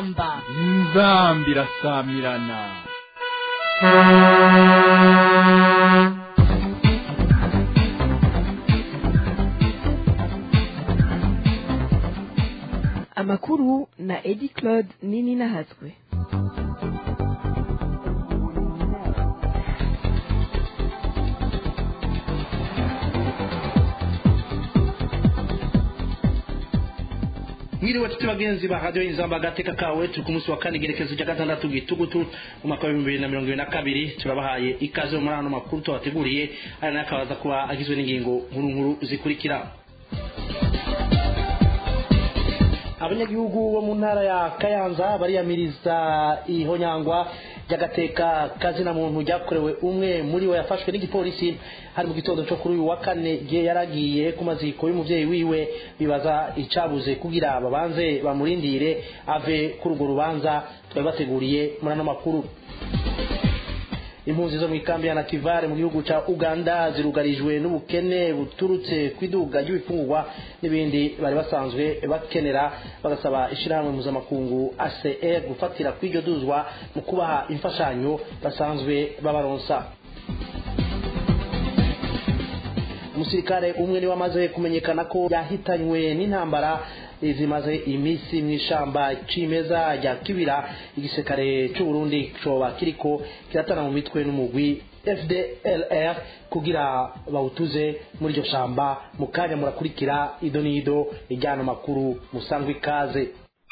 inzamba inzamba irasamirana amakuru na edi claude nini nahatswe mwiriwe tuti bagenzi ba radiyo inzamba agateka kawe turi ku munsi wa kane igerekezo rya gatandatu gitugutu mu mwaka w'ibihumbi bibiri na mirongo ibiri na kabiri turabahaye ikaze muri ano makuru tubateguriye aya nayo akabaza kuba agizwe n'ingingo nkuru nkuru zikurikira abanyagihugu bo mu ntara ya kayanza bariyamiriza ihonyangwa ry'agateka kazina muntu ryakorewe umwe muri bo yafashwe n'igipolisi hari mu gitondo cyo kuri uyu wa kane igihe yaragiye ku maziko y'umubyeyi wiwe bibaza icabuze kugira babanze bamurindire ave kuri urwo rubanza twari bateguriye muri ano makuru impunzi zo mu ikambi ya nativare mu gihugu cya uganda zirugarijwe n'ubukene buturutse ku iduga ry'ibifungurwa n'ibindi bari basanzwe bakenera bagasaba ishyirahamwe mpuzamakungu acr gufatira ku iryo duzwa mu kubaha imfashanyo basanzwe babaronsa umusirikare umwe niwe amaze kumenyekana ko yahitanywe n'intambara zimaze iminsi mu ishamba cimeza rya kibira igisirikare cy'u Burundi coba kiriko kiratana mu mitwe n'umugwi FDLR kugira bawutuze muri iryo shamba mu kanya murakurikira ido n'ido ijyana makuru musangwe ikaze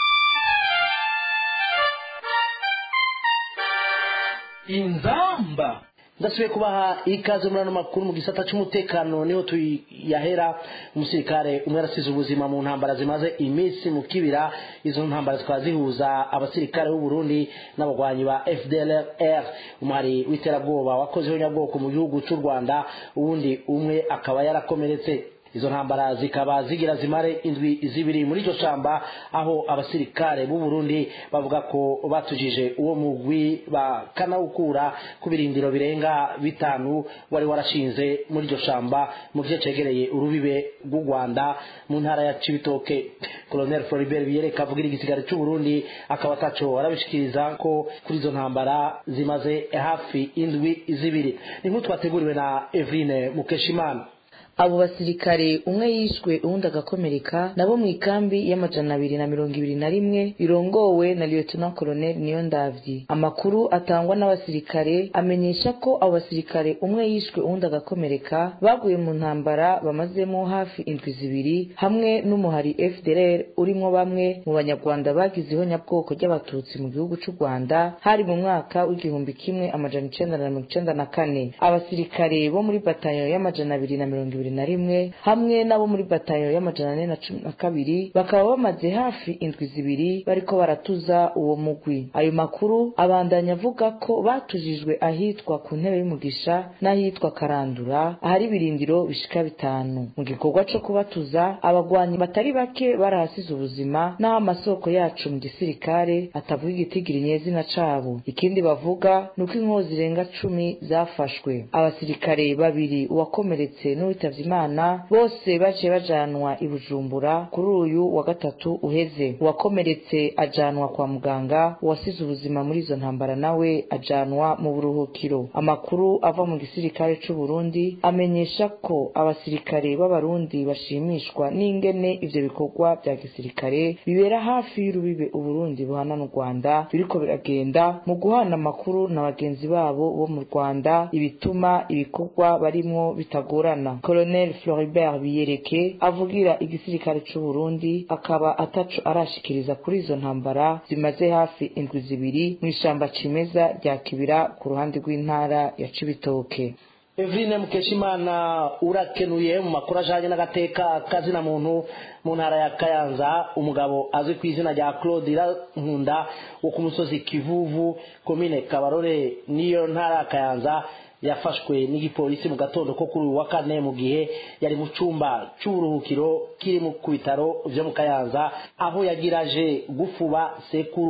inzamba ndasubiye kubaha ikaze muri ano makuru mu gisata cy'umutekano niho tuyahera umusirikare umwe arasize ubuzima mu ntambara zimaze iminsi mu kibira izo ntambara zikaba zihuza abasirikare b'u Burundi n'abagwanyi ba FDLR umuhari w'iterabwoba wakozeho nyabwoko mu gihugu cy'u Rwanda uwundi umwe akaba yarakomeretse izo ntambara zikaba zigira zimare indwi zibiri muri iryo shamba aho abasirikare b'u Burundi bavuga ko batujije uwo mugwi bakanawukura ku birindiro birenga bitanu wari warashinze muri iryo shamba mu gice cegereye urubibe rw'u Rwanda mu ntara ya Cibitoke Colonel Floribert Biyereka avugira igisigari cy'u Burundi akaba ataco arabishikiriza ko kuri izo ntambara zimaze hafi indwi zibiri ni nk'utu twateguriwe na Evrine Mukeshimana abo basirikare umwe yishwe uwundi agakomereka nabo mu ikambi y'amajana abiri na mirongo ibiri na rimwe birongowe na lieutenant colonel niyo ndavyi amakuru atangwa n'abasirikare amenyesha ko abo basirikare umwe yishwe uwundi agakomereka baguye mu ntambara bamazemo hafi indwi zibiri hamwe n'umuhari fdr urimwo bamwe mu banyarwanda bagize ihonyabwoko ry'abatutsi mu gihugu c'u rwanda hari mu mwaka w'igihumbi kimwe amajana icenda na mirongo icenda na kane abasirikare bo muri batayo y'amajana abiri na mirongo ibiri na rimwe hamwe n'abo muri batayo y'amajana ane na cumi na kabiri bakaba bamaze hafi indwi zibiri bariko baratuza uwo mugwi ayo makuru abandanya avuga ko batujijwe ahitwa ku ntebe y'umugisha n'ahitwa karandura ahari ibirindiro bishika bitanu mu gikorwa co kubatuza abagwanyi batari bake barahasize ubuzima n'aho amasoko yacu mu gisirikare atavuga igitigiri nyezina cabo ikindi bavuga ni uko inkozi zirenga cumi zafashwe abasirikare babiri uwakomeretse n'uwitavye imana bose baciye bajanwa i bujumbura kuri uyu wa gatatu uheze uwakomeretse ajanwa kwa muganga uwasize ubuzima muri izo ntambara nawe ajanwa mu buruhukiro amakuru ava mu gisirikare c'u Burundi amenyesha ko abasirikare b'abarundi bashimishwa n'ingene ivyo bikorwa vya gisirikare bibera hafi y'urubibe uburundi buhana n'u rwanda biriko biragenda mu guhana amakuru na bagenzi babo bo mu rwanda ibituma ibikorwa barimwo bitagorana colonel floribert biyereke avugira igisirikare c'u Burundi akaba ataco arashikiriza kuri izo ntambara zimaze hafi indwi zibiri mw'ishamba cimeza rya kibira ku ruhande rw'intara ya cibitoke Evrine Mukeshimana urakenuye mu makuru ajanye n'agateka kazina muntu mu ntara ya Kayanza umugabo azwi ku izina rya Claude Nkunda wo ku musozi Kivuvu komine Kabarore niyo ntara ya Kayanza yafashwe n'igipolisi mu gatondo ko kuri uyu wa kane mu gihe yari mu cyumba cy'uburuhukiro kiri mu ku bitaro byo mu kayanza aho yagiraje gufuba sekuru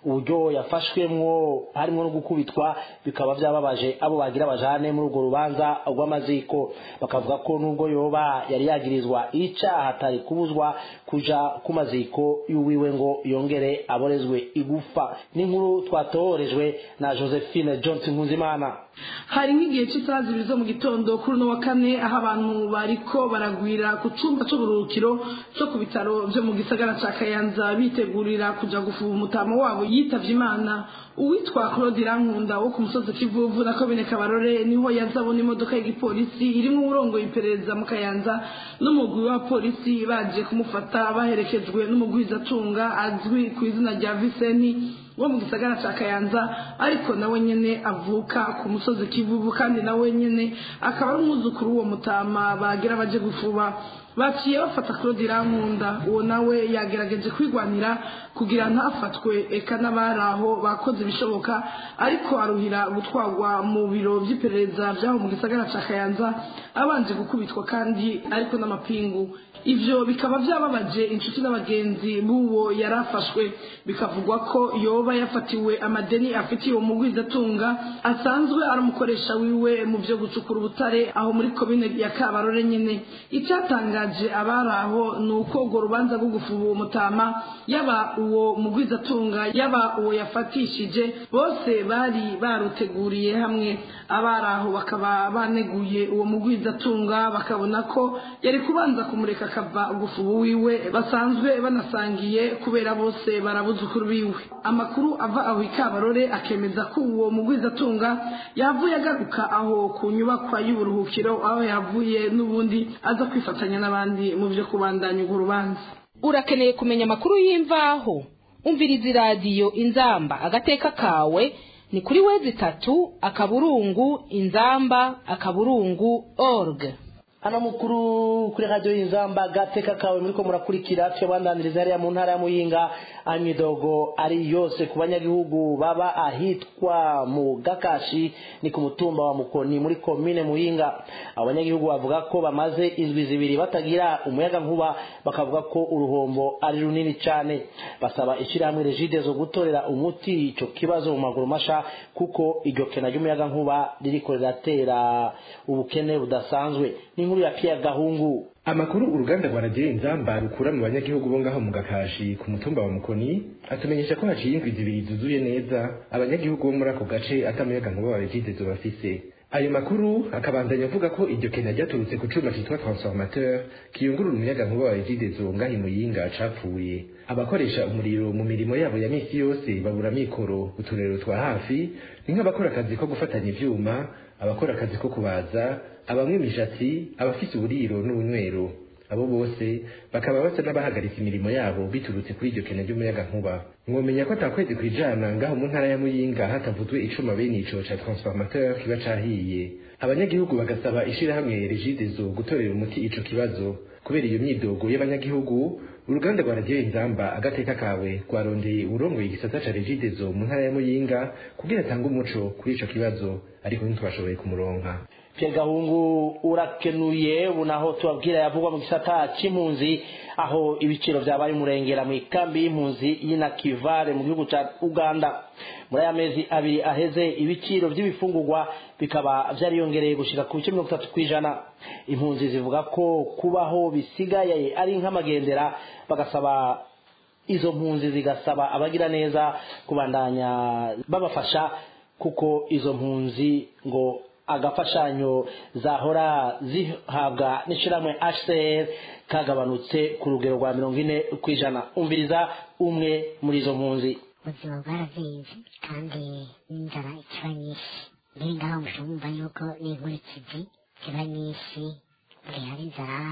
uburyo yafashwemwo harimo no gukubitwa bikaba byababaje abo bagira bajane muri urwo rubanza rw'amaziko bakavuga ko nubwo yoba yari yagirizwa icaha atari kubuzwa kuja ku maziko y'uwiwe ngo yongere aborezwe igufa n'inkuru twatohorejwe na josephine johnson nkunzimana hari nk'igihe cy'isaha zibiri zo mu gitondo kuri uno wa kane aho abantu bariko baragwira ku cyumba cy'uburuhukiro cyo ku bitaro byo mu gisagara cya kayanza bitegurira kuja gufuba umutama wabo yitavye imana uwitwa claude irankunda wo ku musozi kivuvu na komine kabarore niho yazabona imodoka y'igipolisi irimo uburongoye iperereza mu kayanza n'umugwi wa polisi baje kumufata baherekejwe n'umugwizatunga azwi ku izina rya viseni wo mu gisagara cya kayanza ariko nawe nyene avuka ku musozi kivuvu kandi nawe nyene akaba ari umwuzukuru w'uwo mutama bagira baje gufuba baciye bafata claude irankunda uwo nawe yagerageje kwigwanira kugira ntafatwe eka n'abari aho bakoze ibishoboka ariko aruhira gutwarwa mu biro by'iperereza by'aho mu gisagara cya kayanza abanje gukubitwa kandi ariko n'amapingu ivyo bikaba vyababaje inshuti n'abagenzi b'uwo yari afashwe bikavugwa ko yoba yafatiwe amadeni afitiye uwo mugwizatunga asanzwe ari umukoresha wiwe mu vyo gucukura ubutare aho muri komine ya kabarore nyene icyatangaje abari aho ni uko urwo rubanza rwo gufuba uwo mutama yaba uwo mugwizatunga yaba uwo yafatishije bose bari baruteguriye hamwe abari aho bakaba baneguye uwo mugwizatunga bakabona ko yari kubanza kumureka akava gufuba wiwe basanzwe banasangiye kubera bose barabuzukuru biwe amakuru ava aho ikabarore akemeza ko uwo mugwizatunga yavuye agaruka aho ku nyubakwa y'uburuhukiro aho yavuye n'ubundi aza kwifatanya n'abandi mu byo kubandanya urwo rubanza urakeneye kumenya amakuru y'imvaho umviriza iradiyo inzamba agateka kawe ni kuri wezi itatu akaburungu inzamba akaburungu org hano mukuru kuri radiyo y'inzamba gateka kawe muriko murakurikira tuyabandaniriza hariya mu ntara ya muyinga aho imidogo ari yose ku banyagihugu baba ahitwa mu gakashi ni ku mutumba wa mukoni muri komine muyinga abo banyagihugu bavuga ko bamaze indwi zibiri batagira umuyaga nkuba bakavuga ko uruhombo ari runini cyane basaba ishyirahamwe regide zo gutorera umuti icyo kibazo mu maguru masha kuko iryo kena ry'umuyaga nkuba ririko riratera ubukene budasanzwe n'inkuru ya Pierre Gahungu amakuru uruganda rwa radiyo inzamba rukura mu banyagihugu bo ngaho mu gakashi ku mutumba wa mukoni atumenyesha ko haciye indwi zibiri zuzuye neza abanyagihugu bo muri ako gace atamuyaga nkuba wa regide bafise ayo makuru akabandanya avuga ko iryo kena ryaturutse ku cuma citwa transformateur kiyungurura umuyaga nkuba wa regide ngaho imuyinga capfuye abakoresha umuriro mu mirimo yabo ya misi yose babura mikoro uturero twa hafi ni nk'abakora akazi ko gufatanya ivyuma abakora akazi ko kubaza abamwe imishatsi abafise uburiro n'ubunywero abo bose bakaba basa n'abahagaritse imirimo yabo biturutse kuri iryo kena ry'umuyaga nkuba mwomenya ko atakwezi kwijana ngaho mu ntara ya muyinga hatavuzwe icuma bene ico ca transformateur kiba cahiye abanyagihugu bagasaba ishirahamwe regidezo gutorera umuti ico kibazo kubera iyo myidogo y'abanyagihugu uruganda rwa radiyo inzamba agateka kawe rwarondeye urongoye igisata ca regidezo mu ntara ya muyinga kugira atange umuco kuri ico kibazo ariko ntitwashoboye kumuronka Pierre Gahungu urakenuye unaho tubabwira yavugwa mu gisata c'impunzi aho ibiciro vyabaye umurengera mu ikambi y'impunzi y'inakivare mu gihugu ca Uganda muri aya mezi abiri aheze ibiciro vy'ibifungurwa bikaba vyariyongereye gushika ku bice mirongo itatu kw'ijana impunzi zivuga ko kubaho bisigaye ari nk'amagendera bagasaba izo mpunzi zigasaba abagira neza kubandanya babafasha kuko izo mpunzi ngo agafashanyo zahora zihabwa n'ishyirahamwe HCR kagabanutse ku rugero rwa mirongo ine ku ijana umviriza umwe muri izo mpunzi ubuzima bwarazinze kandi n'inzara ikiba nyinshi mbere ngaho mushobora yuko n'inkurikizi ziba nyinshi buri hari inzara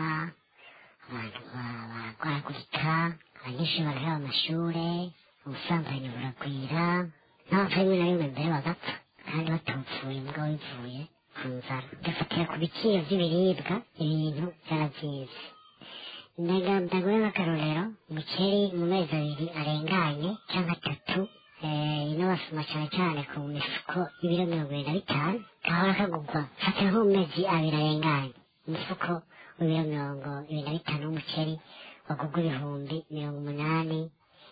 abantu baragwaragurika abanyeshuri baraheba amashure ubusambanyi buragwira n'abapfa rimwe na rimwe mbere bagapfa kandi batupfuye mbwa bivuye ku nzara ugafatira ku biciro by'ibiribwa ibintu byarazinze ndaguha nk'akarorero umuceri mu mezi abiri arenganye cyangwa atatu ino basoma cyane cyane ku mifuko y'ibiro mirongo irindwi na bitanu gahora kagugwa fatira nko mu mezi abiri arenganye umufuko w'ibiro mirongo ibiri na bitanu w'umuceri wagugwa ibihumbi mirongo umunani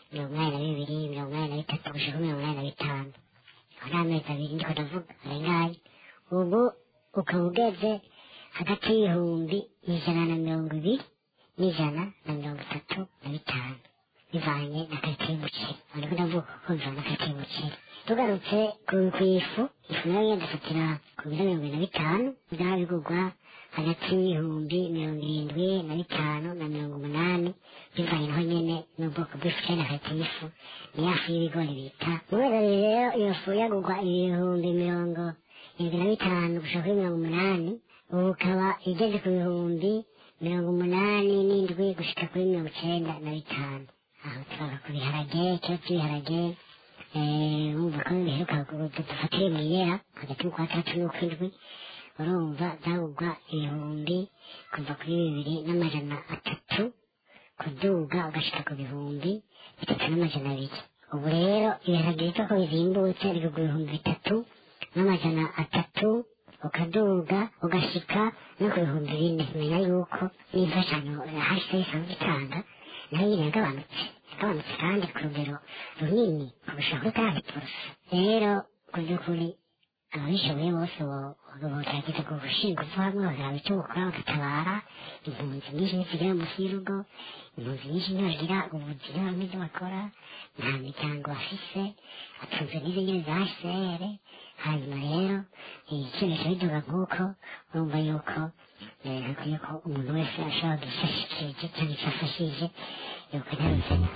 mirongo inani na bibiri mirongo inani na bitatu gushika mirongo inani na bitanu aho ni amezi abiri ndiko ndavuga arengaye ubu ukaba ugeze hagati y'ibihumbi ijana na mirongo ibiri n'ijana na mirongo itatu na bitanu bivanye na karite y'umuceri ariko ndavuga ko bivanye na karite y'umuceri tugarutse ku ku ifu ifu nayo nyine dufatira ku biro mirongo ine na bitanu byaba bigurwa hagati y'ibihumbi mirongo irindwi na bitanu na mirongo umunani bivanye naho nyine n'ubwoko bw'ifu cyane na karite y'ifu ni ya fu y'ibigori bita mu mezi abiri rero iyo fu yagurwa ibihumbi mirongo irindwi na bitanu gushika kuri mirongo umunani ubu ukaba igeze ku bihumbi mirongo umunani n'indwi gushika kuri mirongo icenda na bitanu aho turava ku biharage ikibazo cy'ibiharage wumva ko biheruka dufatire mu iyera hagati mu kwa gatatu n'ukwindwi urumva byagurwa ibihumbi kuva kuri bibiri n'amajana atatu kuduga ugashika ku bihumbi bitatu n'amajana abiri ubu rero ibiharage bito ko bizimbutse bigurwa ibihumbi bitatu n'amajana atatu ukaduga ugashika no ku bihumbi bine menya yuko n'imfashanyo hahise isanzwe itanga nayo nyine yagabanutse yagabanutse kandi ku rugero runini kurusha kuri kandi porosa rero ku by'ukuri ababishoboye bose bogerageza gushinga uvu hamwe bakaraba icyo bukora bagatabara impunzi nyinshi ntizigera munsi y'urugo impunzi nyinshi ntibagira ubuzima n'ibyo bakora nta miryango bafise atunzwe n'izo nyine za hcr hanyuma rero icyemezo biduga nk'uko urumva yuko hakwiye ko umuntu wese ashobora gufashikije cyangwa icyo afashije yuko ntaruzana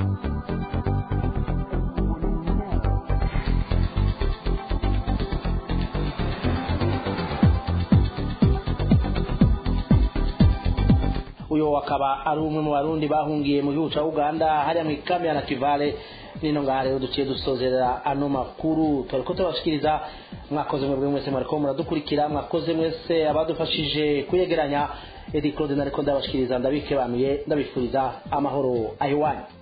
uyu akaba ari umwe mu barundi bahungiye mu gihugu cya uganda hariya mu ikambi ya nakivale nino ngaha rero duciye dusozerera ano makuru turi ko tubashikiriza mwakoze mwebwe mwese mwariko muradukurikira mwakoze mwese abadufashije kuyegeranya edi claude nariko ndabashikiriza ndabikebanuye ndabifuriza amahoro ahiwanyu